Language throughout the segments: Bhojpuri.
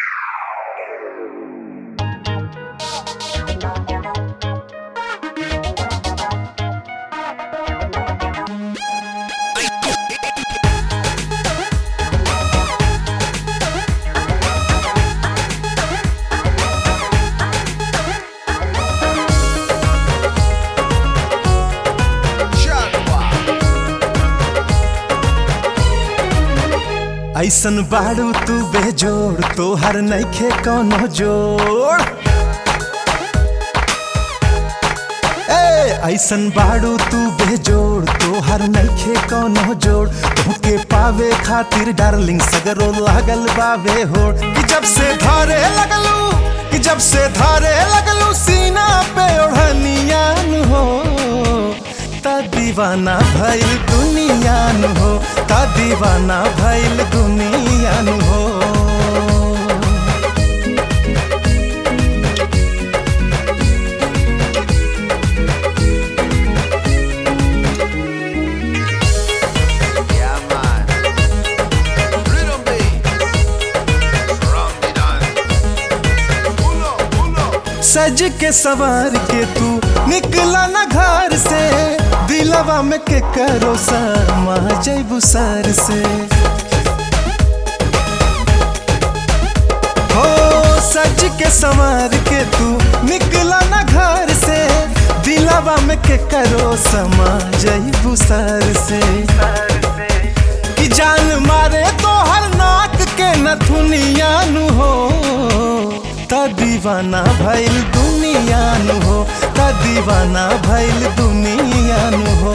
ऐसन बाड़ू तू बेजोड़ तोहर नइखे कौनो जोड़ ए ऐसन बाड़ू तू बेजोड़ तोहर नइखे कौनो जोड़ तोहके पावे खातिर डार्लिंग सगरो लागल बावे होड़ कि जब से धारे लगलू कि जब से धारे लगलू सीना पे ओढ़निया नु हो ता दीवाना भइल दुनिया नु हो ता दीवाना भइल दुनिया नु हो Yeah, man. Rhythm beat. From the dance. Pull up, pull up. सज के सवार के तू निकला न घर से दिलवा में के करो समा जैबू सर से हो सज के सवार के तू निकला न घर से दिलवा में के करो समा जैबू सर से कि जान मारे तो हर नाक के नथुनिया नु हो ता दीवाना भइल दुनिया नु हो ता दीवाना भइल दुनिया नु हो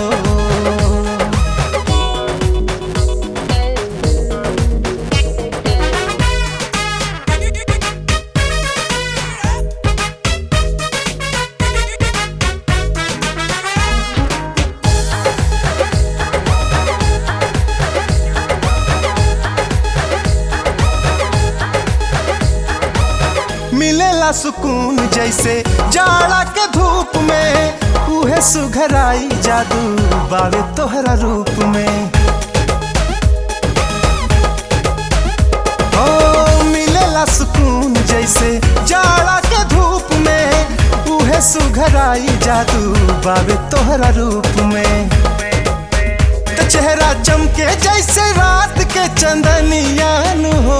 मिलेला सुकून जैसे जाड़ा के धूप में उहे सुघराई जादू बावे तोहरा रूप में ओ मिलेला सुकून जैसे जाड़ा के धूप में उहे सुघराई जादू बावे तोहरा रूप में त चेहरा चमके जैसे रात के चंदनिया नु हो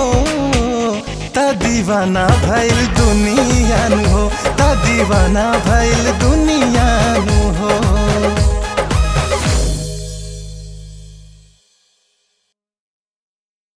ता दीवाना भइल दुनिया नु हो ता दीवाना भइल दुनिया